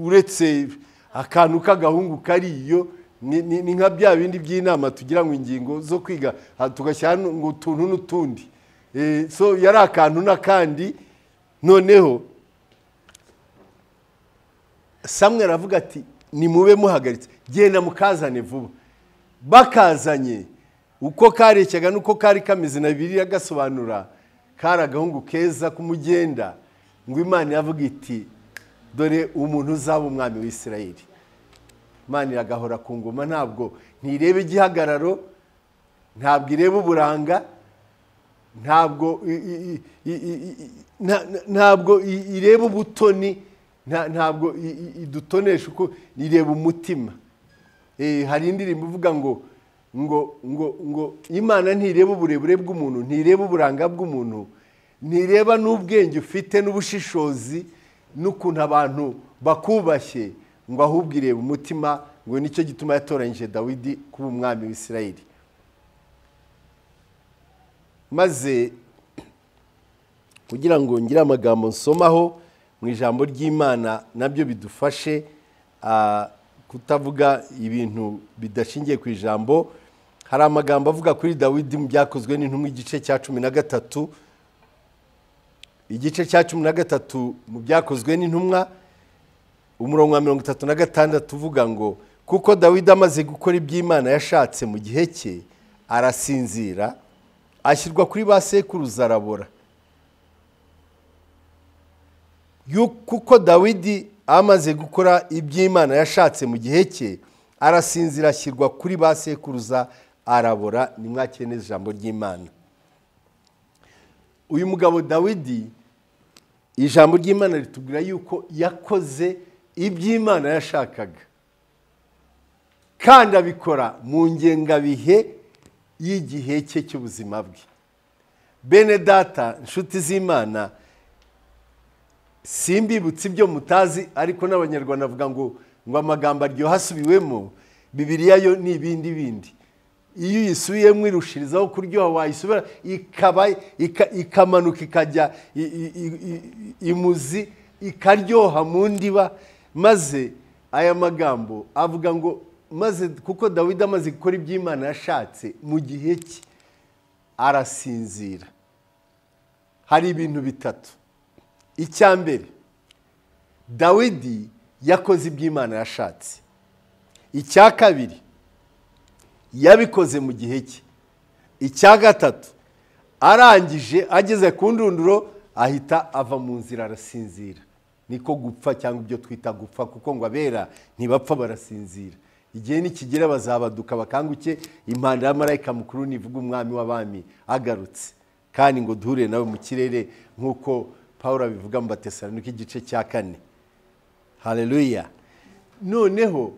uretse akantu k'agahungu kariyo ni ni- ni nka bya bindi by'inama tugira ngo ingingo zo kwiga aha tugashyira ngo utuntu n'utundi Eh, so yari akantu n'akandi noneho samwe aravuga ati nimube muhagaritse genda mukazane vuba bakazanye uko kareshyaga n'uko kari kameze na biriya gasobanura kari agahungu keza k'umugenda ngo imana iravuga iti dore umuntu uzaba umwami w'isirayeli imana iragahora ku ngoma ntabwo ntireba igihagararo ntabwo ireba uburanga ntabwo i- i- i- i- i- i- nta- nta- ntabwo i- ireba ubutoni nta- ntabwo i- i- idutonesha uko ireba umutima Eh, hari indirimbo ivuga ngo ngo ngo ngo imana ntireba uburebure bw'umuntu ntireba uburanga bw'umuntu ntireba n'ubwenge ufite n'ubushishozi n'ukuntu abantu bakubashye ngo ahubwo ireba umutima ngo nicyo gituma yatoranyije dawidi kuba umwami w'isirayeli maze kugira ngo ngire amagambo nsomaho mu ijambo ry'imana nabyo bidufashe ah, kutavuga ibintu bidashingiye ku ijambo hari amagambo avuga kuri dawidi mu byakozwe n'intumwa igice cya cumi na gatatu igice cya cumi na gatatu mu byakozwe n'intumwa umurongo wa mirongo itatu na gatandatu uvuga ngo kuko dawidi amaze gukora iby'imana yashatse mu gihe cye arasinzira ashyirwa kuri ba sekuruza arabora Yu- kuko dawidi amaze gukora iby'imana yashatse mu gihe cye arasinzira ashyirwa kuri ba sekuruza arabora nimwakire neza ijambo ry'imana uyu mugabo dawidi ijambo ry'imana ritubwira yuko yakoze iby'imana yashakaga kandi abikora mu ngengabihe y'igihe cye cy'ubuzima bwe bene data inshuti z'imana simbibutse ibyo mutazi ariko n'abanyarwanda bavuga ngo ngo amagambo aryoha asubiwemo bibiriya yo ni ibindi bindi iyo uyisubiyemo irushirizaho kuryoha wayisubira ikaba ika- ikamanuka ikajya i- i- i- i- imuzi ikaryoha mu ndiba maze aya magambo avuga ngo maze kuko dawidi amaze gukora iby'imana yashatse mu gihe cye arasinzira hari ibintu bitatu icya mbere dawidi yakoze iby'imana yashatse icya kabiri yabikoze mu gihe cye icya gatatu arangije ageze ku ndunduro ahita ava mu nzira arasinzira niko gupfa cyangwa ibyo twita gupfa kuko ngo abera ntibapfa barasinzira igihe nikigera bazabaduka bakanguke impanda ya marayika mukuru nivuga umwami w'abami agarutse kandi ngo duhure nawe mu kirere nk'uko paul abivuga mu batesalonika igice cya kane haleluya noneho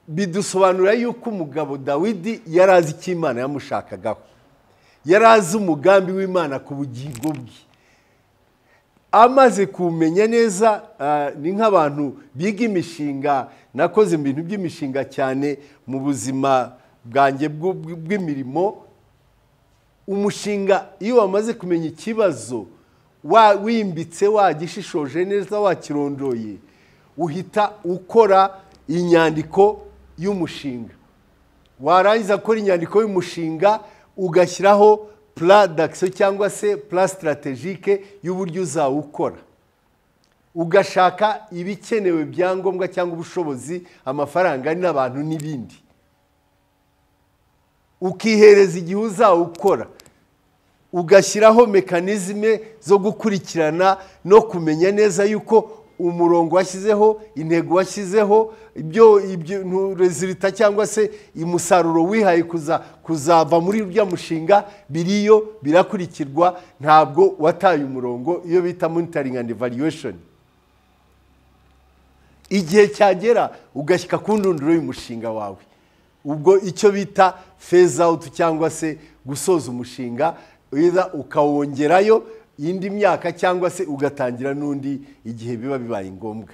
bidusobanura yuko umugabo dawidi yari azi icyo imana yamushakagaho yari azi umugambi w'imana ku bugingo bwe amaze kumenya neza ah, ni nk'abantu biga imishinga nakoze mu bintu by'imishinga cyane mu buzima bwanjye bw'u- bw'imirimo umushinga iyo wamaze kumenya ikibazo wa- wimbitse wagishishoje neza wakirondoye uhita ukora inyandiko y'umushinga warangiza gukora inyandiko y'umushinga ugashyiraho pura d'akisiyo cyangwa se pura sitarategike y'uburyo uzawukora ugashaka ibikenewe byangombwa cyangwa ubushobozi amafaranga n'abantu n'ibindi ukihereza igihe uzawukora ugashyiraho mekanizme zo gukurikirana no kumenya neza yuko umurongo washyizeho intego washyizeho ibyo ibyo rezilita cyangwa se umusaruro wihaye kuza kuzava muri urya mushinga biriyo birakurikirwa ntabwo wataye umurongo iyo bita monitoring and evaluation igihe cyagera ugashyika ku ndunduro y'umushinga wawe ubwo icyo bita phase out cyangwa se gusoza umushinga wiza ukawongerayo indi myaka cyangwa se ugatangira n'undi igihe biba bibaye ngombwa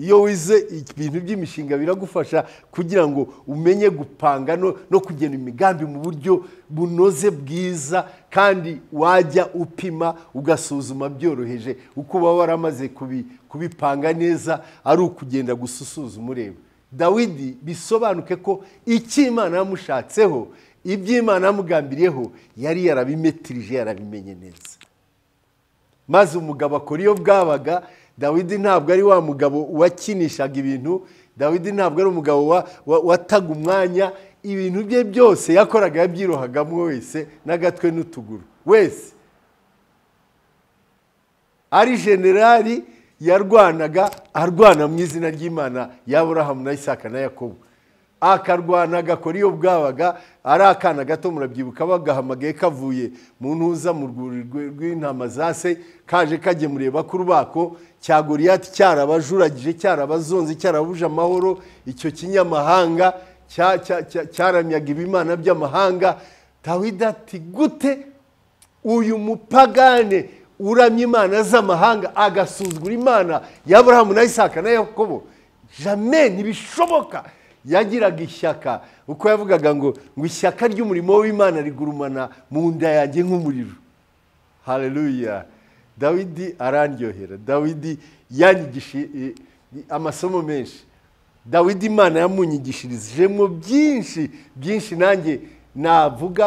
iyo wize ibintu by'imishinga biragufasha kugira ngo umenye gupanga no, no kugena imigambi mu buryo bunoze bwiza kandi wajya upima ugasuzuma byoroheje uko uba waramaze kubi- kubipanga neza ari ukugenda gusa usuzuma ureba dawidi bisobanuke ko icyo imana yamushatseho iby'imana yamugambiriyeho yari yarabimetirije yarabimenye neza maze umugabo akora iyo bwabaga dawidi ntabwo ari wa mugabo wakinishaga ibintu dawidi ntabwo ari umugabo wa- wa- wataga umwanya ibintu bye byose yakoraga yabyirohagamo wese n'agatwe n'utuguru wese ari generali yarwanaga arwana mu izina ry'imana y'aburahamu na isaka na yakobo akarwana agakora iyo bwabaga ari akana gato murabyibuka bagahamagaye kavuye mu ntuza mu rwuri rwe- rw'intama za se kaje kagemuriye kurubako cya goriyati cyarabajuragije cyarabazonze cyarabuje amahoro icyo kinyamahanga cya- cya- cya- cyaramyaga ibimana by'amahanga dawidi ati gute uyu mupagane uramya imana z'amahanga agasuzugura imana y'aburahamu na isaka na yakobo jame ntibishoboka yagiraga ishyaka uko yavugaga ngo ngo ishyaka ry'umurimo w'imana rigurumana mu nda yanjye nk'umuriro haleluya dawidi arandyohera dawidi yanyigisha eh, amasomo menshi dawidi imana yamunyigishirijemo byinshi byinshi nanjye navuga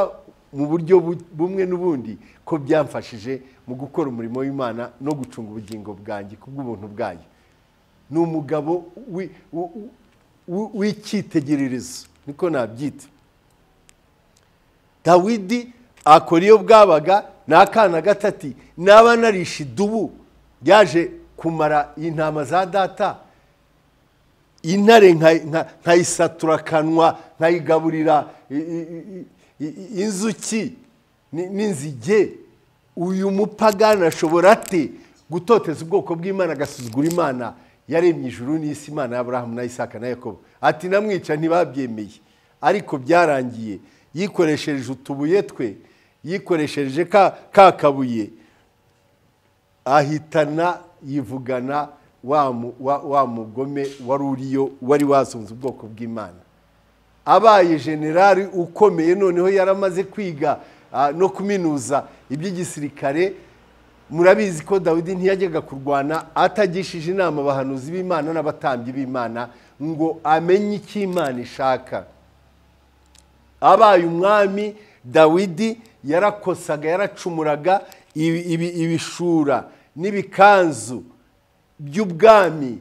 mu buryo bu- bumwe n'ubundi ko byamfashije mu gukora umurimo w'imana no gucunga ubugingo bwanjye kubw'ubuntu bwayo ni umugabo wi- wu- wu- w'icyitegererezo niko nabyita dawidi akora iyo bwabaga ni akana gatati naba narishe idubu yaje kumara intama za data intare nka- nka- nkayisatura akanwa nkayigaburira i- i- i- i- inzuki ni- n'inzige uyu mupagani ashobora ate gutoteza ubwoko bw'imana agasuzugura imana yaremye ijuru n'isi imana y'aburahamu na isaka na yakobo ati namwica ntibabyemeye ariko byarangiye yikoresheje utubuye twe yikoresheje ka ka kabuye ahitana yivugana wa mu- wa- wa mugome wari uriyo wari wasunze ubwoko bw'imana abaye generali ukomeye noneho yaramaze kwiga ah, no kuminuza iby'igisirikare murabizi ko dawidi ntiyajyaga kurwana atagishije inama abahanuzi b'imana n'abatambyi b'imana ngo amenye icyo imana ishaka abaye umwami dawidi yarakosaga yaracumuraga ibi- ibi- ibishura n'ibikanzu by'ubwami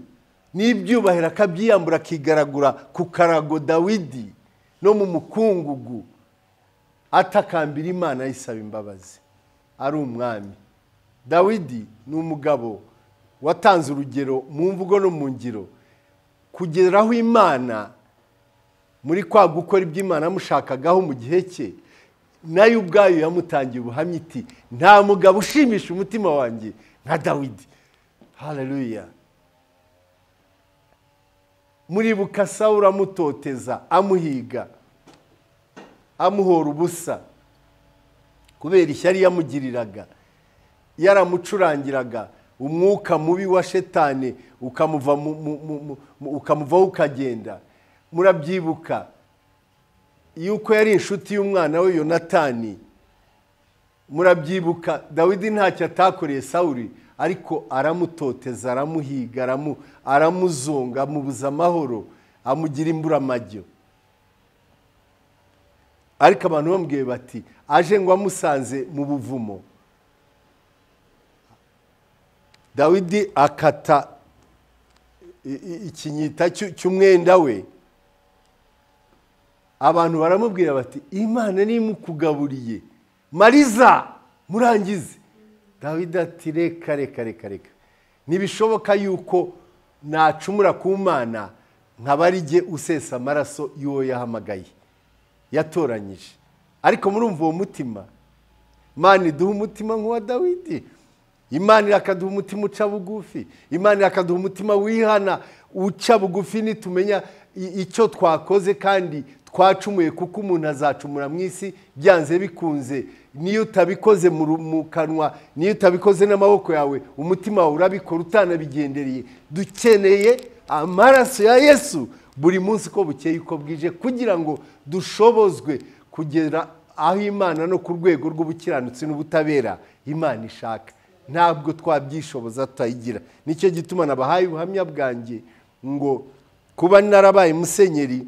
n'ibyubahiro akabyiyambura akigaragura ku karago dawidi no mu mukungugu atakambira imana yisaba imbabazi ari umwami dawidi ni umugabo watanze urugero mu mvugo no mu ngiro kugeraho imana muri kwa gukora ibyo imana yamushakagaho mu gihe cye nayo ubwayo yamutangiye ubuhamya iti nta mugabo ushimisha umutima wanjye nka dawidi haleluya muribuka sawura amutoteza amuhiga amuhora ubusa kubera ishyari yamugiriraga yaramucurangiraga umwuka mubi wa shetani ukamuva mu- mu- mu- mu- mu- ukamuvaho ukagenda murabyibuka yuko yari inshuti y'umwana we yonatani murabyibuka dawidi ntacyo atakoreye sawuri ariko aramutoteza aramuhiga aramu- aramuzonga amubuza amahoro amugira imburamajyo ariko abantu bamubwiye bati aje ngo amusanze mu buvumo dawidi akata i- i- ikinyita cy'u- cy'umwenda we abantu baramubwira bati imana nimukugaburiye mariza murangize dawidi ati reka reka reka reka ntibishoboka yuko nacumura ku mana nkabarige usesa amaraso y'uwo yahamagaye yatoranyije ariko murumva uwo mutima imana iduha umutima nk'uwa dawidi imana irakaduha umutima uca bugufi imana irakaduha umutima wihana uca bugufi nitumenya i- icyo twakoze kandi twacumuye kuko umuntu azacumura mu isi byanze bikunze niyo utabikoze mu ru- mu kanwa niyo utabikoze n'amaboko yawe umutima wawe urabikora utanabigendereye dukeneye amaraso ya yesu buri munsi uko bukeye uko bwije kugira ngo dushobozwe kugera aho imana no ku rwego rw'ubukiranutsi n'ubutabera imana ishaka ntabwo twabyishoboza tutayigira nicyo gituma nabahaye ubuhamya bwanjye ngo kuba narabaye musenyeri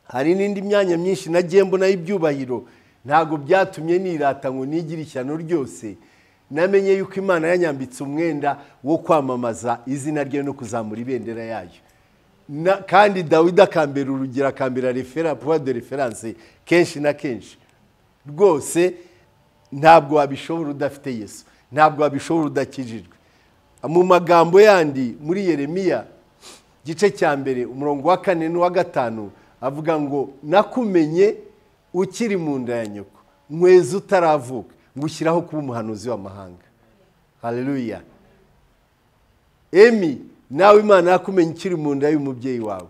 hari n'indi myanya myinshi nagiye mbonaho ibyubahiro ntabwo byatumye nirata ngo nigire ishyano ryose namenye yuko imana yanyambitse umwenda wo kwamamaza izina rye no kuzamura ibendera yayo Na- kandi dawidi akambera urugero akambera refera puwa de referanse kenshi na kenshi rwose ntabwo wabishobora udafite yesu ntabwo wabishobora udakijijwe mu magambo yandi muri yeremiya igice cya mbere umurongo wa kane n'uwa gatanu avuga ngo nakumenye ukiri mu nda ya nyoko nkweza utaravuka ngushyiraho kuba umuhanuzi w'amahanga haleluya emi nawe imana yakumenya ukiri mu nda y'umubyeyi wawe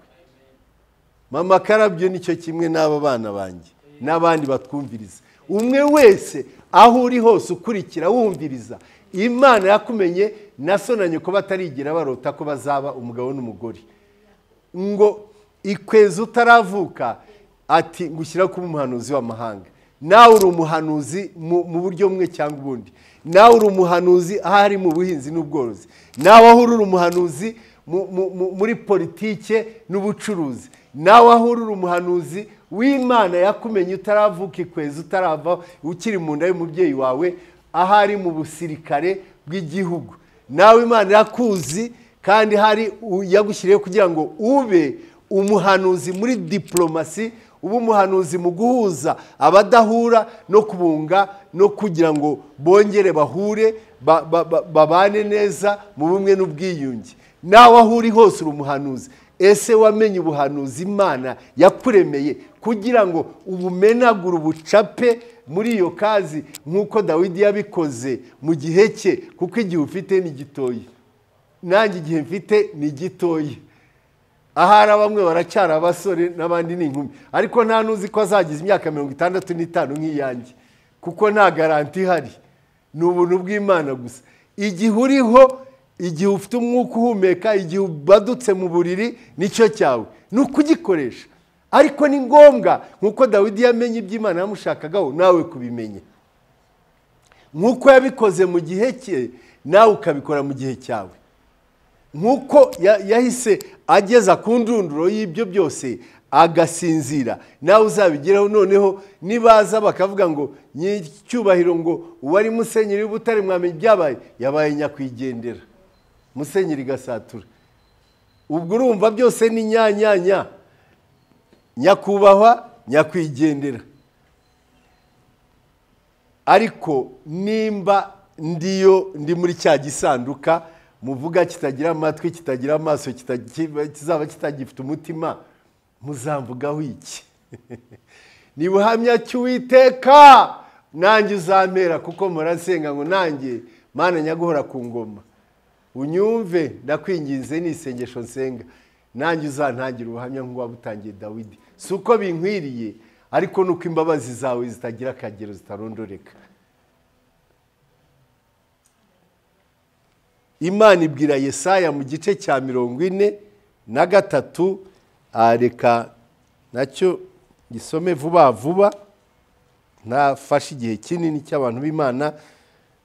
mama karabyo nicyo kimwe n'aba bana banjye n'abandi batwumviriza umwe wese aho uri hose ukurikira wumviriza imana yakumenye nasonanye ko batarigira barota ko bazaba umugabo n'umugore ngo ikwezi utaravuka ati ngushyira kuba umuhanuzi w'amahanga nawe uri umuhanuzi mu mu buryo bumwe cyangwa ubundi nawe uri umuhanuzi aho ari mu buhinzi n'ubworozi nawe aho uri uri umuhanuzi mu- mu- mu- muri politike n'ubucuruzi nawe aho uri uri umuhanuzi w'imana yakumenye utaravuka ikwezi utarava ukiri mu nda y'umubyeyi wawe ahari mu busirikare bw'igihugu nawe imana irakuzi kandi hari u- yagushyiriyeho kugira ngo ube umuhanuzi muri diporomasi uba umuhanuzi mu guhuza abadahura no kubunga no kugira ngo bongere bahure ba- ba- ba- babane neza mu bumwe n'ubwiyunge nawe aho uri hose uri umuhanuzi ese wamenye ubuhanuzi imana yakuremeye kugira ngo ubumenagure ubucape muri iyo kazi nk'uko dawidi yabikoze mu gihe cye kuko igihe ufite ni gitoya nanjye igihe mfite ni gitoya ahari bamwe baracyari abasore n'abandi ni inkumi ariko nta n'uzi ko azagize imyaka mirongo itandatu n'itanu nk'iyanjye kuko nta garanti ihari ni ubuntu bw'imana gusa igihe uriho igihe ufite umwuka uhumeka igihe ubadutse mu buriri nicyo cyawe ni ukugikoresha ariko ni ngombwa nk'uko dawidi yamenye iby'imana yamushakagaho nawe kubimenye nk'uko yabikoze mu gihe cye nawe ukabikora mu gihe cyawe nk'uko ya- yahise ageza ku ndunduro y'ibyo byose agasinzira nawe uzabigeraho noneho nibaza bakavuga ngo nyicyubahiro ngo uwari musenyeri w'ubutare mwamenya ibyabaye yabaye nyakwigendera musenyeri gasatura ubwo urumva byose ni nyanyanya nyakubahwa nyakwigendera ariko nimba ndiyo ndi muri cya gisanduka muvuga kitagira amatwi kitagira amaso kitagi- kizaba kitagifite umutima muzamvugaho iki ni buhamya cy'uwiteka nanjye uzampera kuko murasenga ngo nanjye mana nyaguhora ku ngoma unyumve ndakwinginze ni isengesho nsenga nanjye uzantangira ubuhamya nk'uwabutangiye dawidi si uko binkwiriye ariko nuko imbabazi zawe zitagira akagero zitarondoreka imana ibwira yesaya mu gice cya mirongo ine na gatatu ah, reka nacyo gisome vuba vuba ntafashe igihe kinini cy'abantu b'imana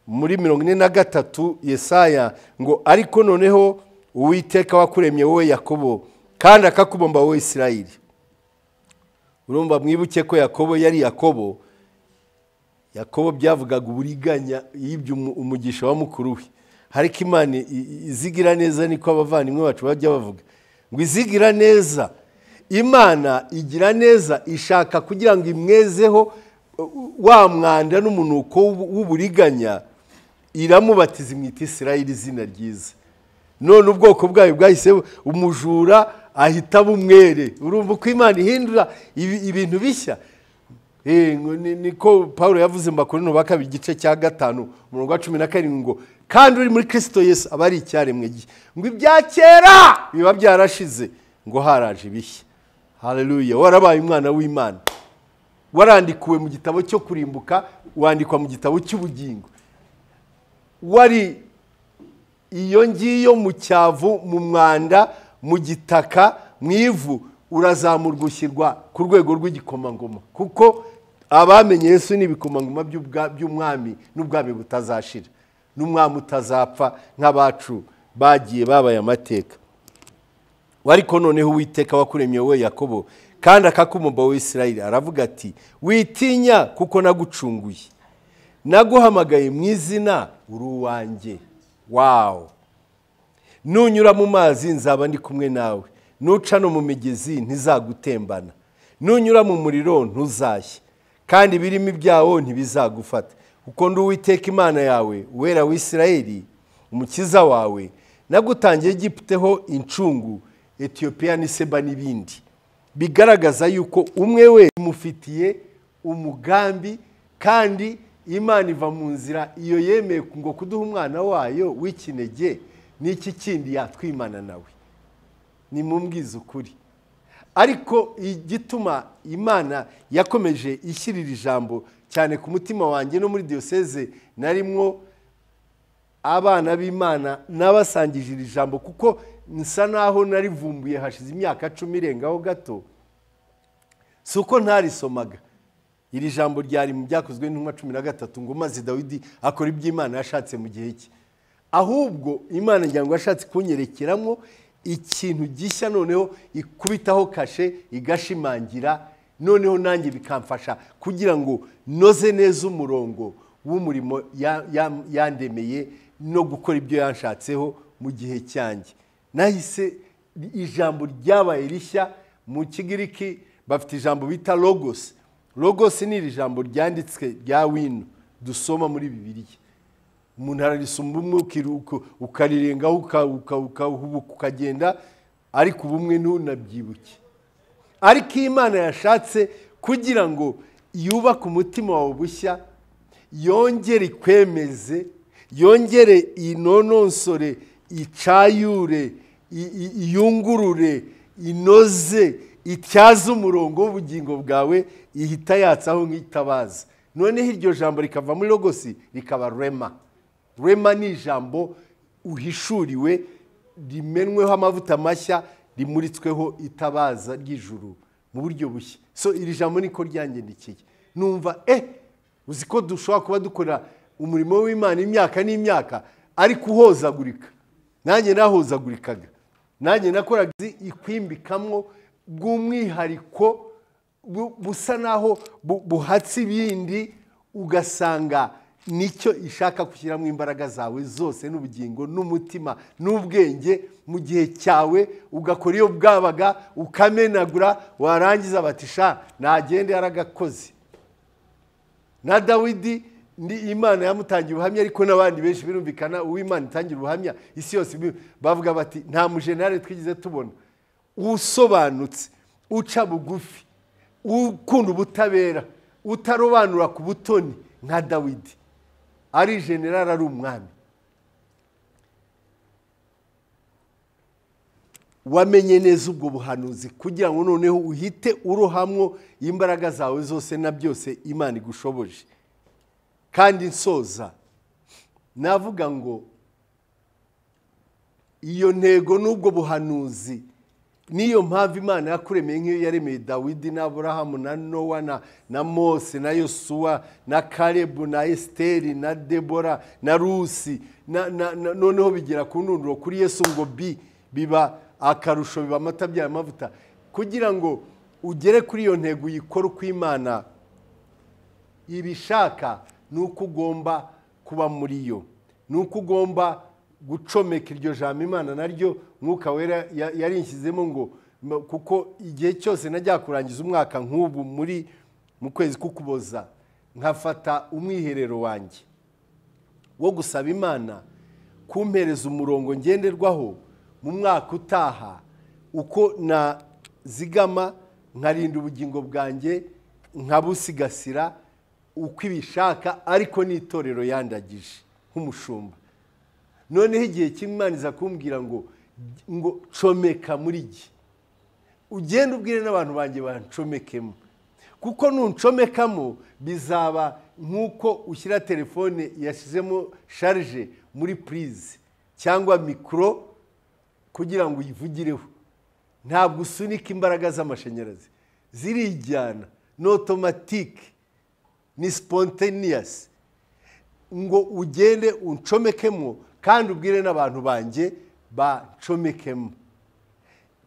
muri mirongo ine na gatatu yesaya ngo ariko noneho uwiteka wakuremye wowe yakobo kandi akakubomba wowe isirayiri urumva mwibuke ko yakobo yari yakobo yakobo byavugaga uburiganya yibye umu- umugisha wa mukuru we ariko imana i- i- izigira neza niko abavandimwe bacu bajya bavuga ngo izigira neza imana igira neza ishaka kugira ngo imwezeho uh, wa mwanda n'umunuko w'ubu- w'uburiganya iramubatiza imwita isirayiri izina ryiza none ubwoko bwayo bwahise bu- umujura ahita bumwere urumva uko imana ihindura ibi- ibintu bishya Eh, ngo ni- niko paul yavuze mbakorino bakabiri igice cya gatanu umurongo wa cumi na karindwi ngo kandi uri muri kirisito yesu aba ari icyaremwe gihe ngo ibya kera biba byarashize ngo haraje ibishya haleluya warabaye umwana w'imana warandikuwe mu gitabo cyo kurimbuka wandikwa mu gitabo cy'ubugingo wari iyo ngiyo mu cyavu mu mwanda mu gitaka mu ivu urazamurwa ushyirwa ku rwego rw'igikomangoma kuko abamenye Yesu ni ibikomangoma by'ubwa- by'umwami n'ubwami butazashira n'umwami utazapfa nk'abacu bagiye babaye amateka ariko noneho uwiteka wakuremye wowe yakobo kandi akakumumba wowe isirayiri aravuga ati witinya kuko nagucunguye naguhamagaye mu izina uri uwanjye wawo nunyura mu mazi nzaba ndi kumwe nawe nuca no mu migezi ntizagutembana nunyura mu muriro ntuzashye kandi ibirimo ibyawo ntibizagufata kuko ndi uwiteka imana yawe uwera w'isirayeli umukiza wawe nagutangiye gipiteho incungu etiyopiya n'iseba n'ibindi bigaragaza yuko umwe we imufitiye umugambi kandi imana iva mu nzira iyo yemeye ngo kuduha umwana wayo w'ikinege n'iki kindi yatwimana nawe nimumbwize ukuri ariko igituma imana yakomeje ishyirira ijambo cyane ku mutima wanjye no muri diyoseze narimwo abana b'imana n'abasangije iri jambo kuko nsa naho narivumbuye hashize imyaka cumi irengaho gato si uko ntarisomaga iri jambo ryari mu byakozwe n'intumwa cumi na gatatu ngo maze dawidi akora iby'imana yashatse mu gihe cye ahubwo imana ngira ngo yashatse kunyerekeramo ikintu gishya noneho ikubitaho kashe igashimangira noneho nanjye bikamfasha kugira ngo noze neza umurongo w'umurimo ya- ya- yandemeye no gukora ibyo yanshatseho mu gihe cyanjye nahise ijambo ryabaye rishya mu kigiriki bafite ijambo bita logos logos ni iri jambo ryanditswe rya wino dusoma muri bibiliya umuntu ararisoma umwe ukiruka- ukarirengaho uka- uka- ukahubuka ukagenda ariko ubumwe ntunabyibuke ariko iyo imana yashatse kugira ngo yubake umutima wawe bushya yongere ikwemeze yongere inononsore icayure i- i- iyungurure inoze ityaze umurongo w'ubugingo bwawe ihita yatsaho nk'itabaza noneho iryo jambo rikava muri rogosi rikaba rema rema ni ijambo uhishuriwe rimenweho amavuta mashya rimuritsweho itabaza ry'ijuru mu buryo bushya so iri jambo niko ryangendekeye numva eh uzi ko dushobora kuba dukora umurimo w'imana imyaka n'imyaka ariko uhozagurika nanjye nahozagurikaga nanjye nakoraga izi ikwimbikamwo bw'umwihariko bu- busa naho bu- buhatse ibindi ugasanga nicyo ishaka gushyiramo imbaraga zawe zose n'ubugingo n'umutima n'ubwenge mu gihe cyawe ugakora iyo bwabaga ukamenagura warangiza batisha nagende yaragakoze na dawidi ni imana yamutangiye ubuhamya ariko n'abandi benshi birumvikana uw'imana itangira ubuhamya isi yose ibi- bavuga bati nta mujenali twigeze tubona usobanutse uca bugufi ukunda ubutabera utarobanura ku butoni nka dawidi ari generali ari umwami wamenye neza ubwo buhanuzi kugira ngo noneho uhite urohamwo imbaraga zawe zose na byose imana igushoboje kandi nsoza navuga ngo iyo ntego n'ubwo buhanuzi niyo mpamvu imana yakuremeye nk'iyo yaremeye dawidi na aburahamu na nowa na, na mose na yosuwa na karebu na esiteri na debora na rusi na, na, na, noneho bigera ku ntunduro kuri yesu ngo bi biba akarusho biba amata byayo mavuta kugira ngo ugere kuri iyo ntego uyikore uko imana ibishaka ni uko ugomba kuba muri yo ni uko ugomba gucomeka iryo jambo imana naryo mwuka wera ya- yarishyizemo ngo m- kuko igihe cyose najya kurangiza umwaka nk'ubu muri mu kwezi k'ukuboza nkafata umwiherero wanjye wo gusaba imana kumpereza umurongo ngenderwaho mu mwaka utaha uko nazigama nkarinda ubugingo bwanjye nkabusigasira uko ibishaka ariko n'itorero yandagije nk'umushumba noneho igihe cy'imana kumbwira ngo ngo comeka muri jye ugende ubwire n'abantu banjye bancomekemo kuko ntuncomekamo bizaba nk'uko ushyira telefone yashyizemo sharije muri purize cyangwa mikoro kugira ngo uyivugireho ntabwo usunika imbaraga z'amashanyarazi zirijyana ni otomatike ni siponteniyasi ngo ugende uncomekemo kandi ubwire n'abantu banjye bancomekemo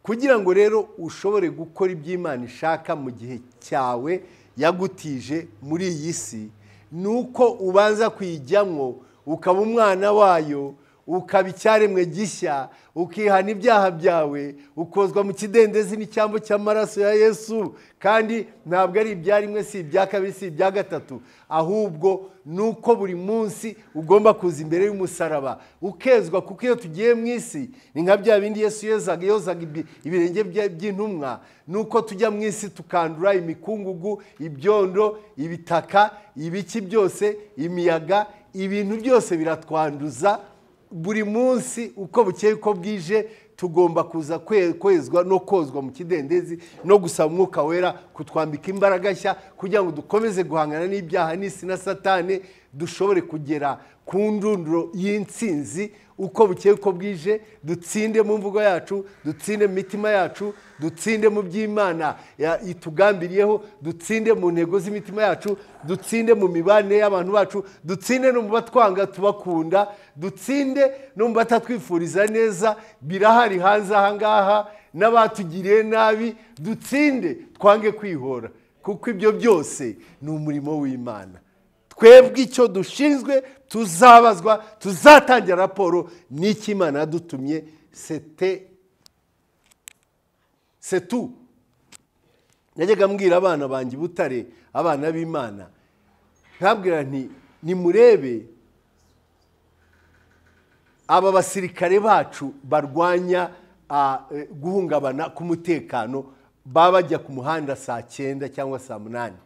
kugira ngo rero ushobore gukora ibyo Imana ishaka mu gihe cyawe yagutije muri iyi si ni uko ubanza kuyijyamo ukaba umwana wayo ukaba icyaremwe gishya ukihana ibyaha byawe ukozwa mu kidendezi n'icyambu cy'amaraso ya yesu kandi ntabwo ari ibya rimwe si ibya kabiri si ibya gatatu ahubwo ni uko buri munsi ugomba kuza imbere y'umusaraba ukezwa kuko iyo tugiye mu isi ni nka bya bindi yesu yezaga yozaga ibi- ibirenge bya- by'intumwa ni uko tujya mu isi tukandura imikungugu ibyondo ibitaka ibiki byose imiyaga ibintu byose biratwanduza buri munsi uko bukeye uko bwije tugomba kuza kwe- kwezwa no kozwa mu kidendezi no gusaba umwuka wera kutwambika imbaraga nshya kugira ngo dukomeze guhangana n'ibyaha n'isi na satane dushobore kugera ku ndunduro y'insinzi uko bukeye uko bwije dutsinde mu mvugo yacu dutsinde mu mitima yacu dutsinde mu by'imana ya- itugambiriyeho dutsinde mu ntego z'imitima yacu dutsinde mu mibanire y'abantu bacu dutsinde no mu batwanga tubakunda dutsinde no mu batatwifuriza neza birahari hanze aha ngaha n'abatugiriye nabi dutsinde twange kwihora kuko ibyo byose ni umurimo w'imana twebwe icyo dushinzwe tuzabazwa tuzatangira raporo n'icyo imana yadutumye sete setu najyaga mbwira abana banjye i butare abana b'imana nkabwira nti nimurebe aba basirikare bacu barwanya ah, eh, guhungabana k'umutekano baba bajya ku muhanda saa cyenda cyangwa saa munani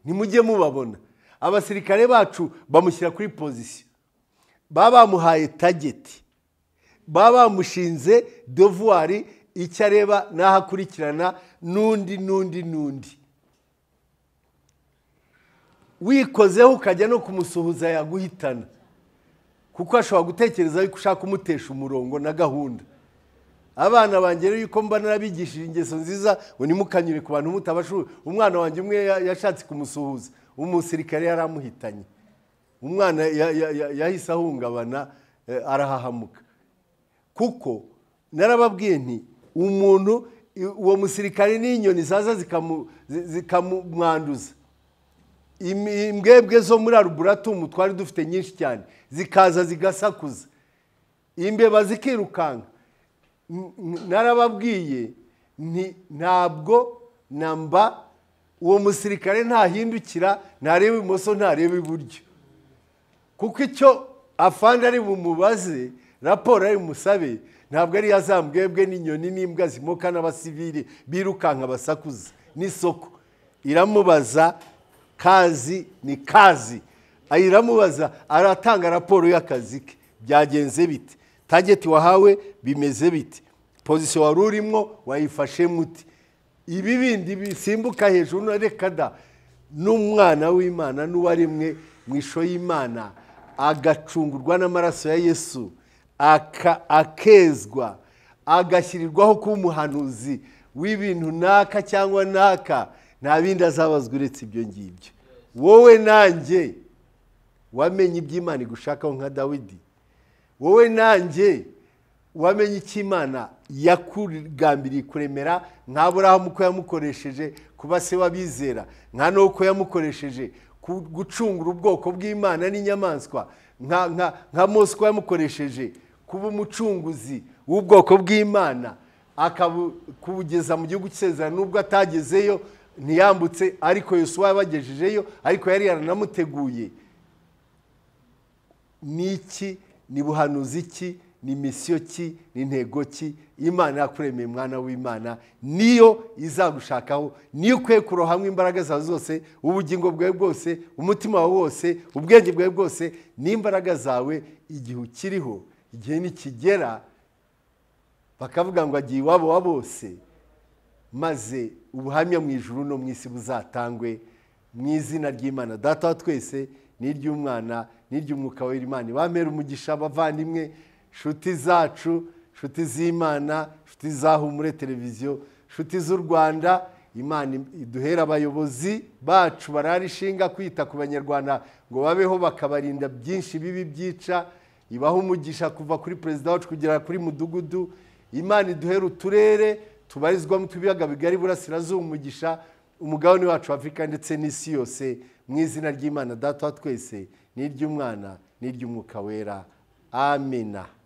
nimujye mubabona abasirikare bacu bamushyira kuri pozisiyo baba bamuhaye tageti baba bamushinze devuwari icyo areba n'aho akurikirana n'undi n'undi n'undi wikozeho ukajya no kumusuhuza yaguhitana kuko ashobora gutekereza yuko ushaka kumutesha umurongo na gahunda abana banjye rero yuko mba narabigishije ingeso nziza ngo ntimukanyure ku bantu mutabashuye umwana wanjye umwe ya- yashatse kumusuhuza umusirikare yari amuhitanye umwana ya- ya- ya- yahise ahungabana eh, arahahamuka kuko narababwiye nti umuntu i- uwo musirikare n'inyoni zaza zikamu- zi- zikamumwanduza Imi- imbwebwe zo muri arubulatumu twari dufite nyinshi cyane zikaza zigasakuza imbeba zikirukanka N- n- narababwiye nti ntabwo namba uwo musirikare ntahindukira ntareba ibumoso ntareba iburyo kuko icyo afande ari bumubaze raporo ari bumusabe ntabwo ari ya za mbwebwe n'inyoni n'imbwa zimoka n'abasivili birukanka basakuza n'isoko iramubaza kazi ni kazi Aha iramubaza aratanga raporo y'akazi ke byagenze bite tageti wahawe bimeze bite pozisiyo wari urimo wayifashe muti ibi bindi bisimbuka hejuru na reka da n'umwana w'imana n'uwaremwe mu ishusho y'imana agacungurwa n'amaraso ya yesu aka- akezwa agashyirirwaho kuba umuhanuzi w'ibintu naka cyangwa naka nta bindi azabazwa uretse ibyo ngibyo wowe nanjye wamenye iby'imana igushakaho nka dawidi wowe nanjye wamenye icyo imana yakugambiriye kuremera nka Aburahamu uko yamukoresheje kuba se w'abizera nka nuko yamukoresheje ku- gucungura ubwoko bw'imana n'inyamaswa nka nka nka mose uko yamukoresheje kuba umucunguzi w'ubwoko bw'imana akabugeza mu gihugu cy'isezerano nubwo atagezeyo ntiyambutse ariko yosuwa yabagejejeyo ariko yari yaranamuteguye n'iki ni buhanuzi ki ni misiyo ki ni ntego ki imana yakuremeye mwana w'imana niyo izagushakaho niyo ukwiye kurohamo imbaraga zawe zose ubugingo bwawe bwose umutima wawe wose ubwenge bwawe bwose n'imbaraga zawe igihe ukiriho igihe nikigera bakavuga ngo agiye iwabo wa bose maze ubuhamya mu ijuru no mu isi buzatangwe mu izina ry'imana data wa twese n'iry'umwana n'iry'umwuka w'imana bamera umugisha abavandimwe inshuti zacu inshuti z'imana inshuti zahumure televiziyo inshuti z'u rwanda imana iduhera abayobozi bacu barara ishinga kwita ku banyarwanda ngo babeho bakabarinda byinshi bibi byica ibaha umugisha kuva kuri perezida wacu kugera kuri mudugudu imana iduhera uturere tubarizwamo ibiyaga bigari burasirazuba umugisha umugabane wacu afurika ndetse n'isi yose mu izina ry'imana data wa twese n'iry'umwana n'iry'umwuka wera amina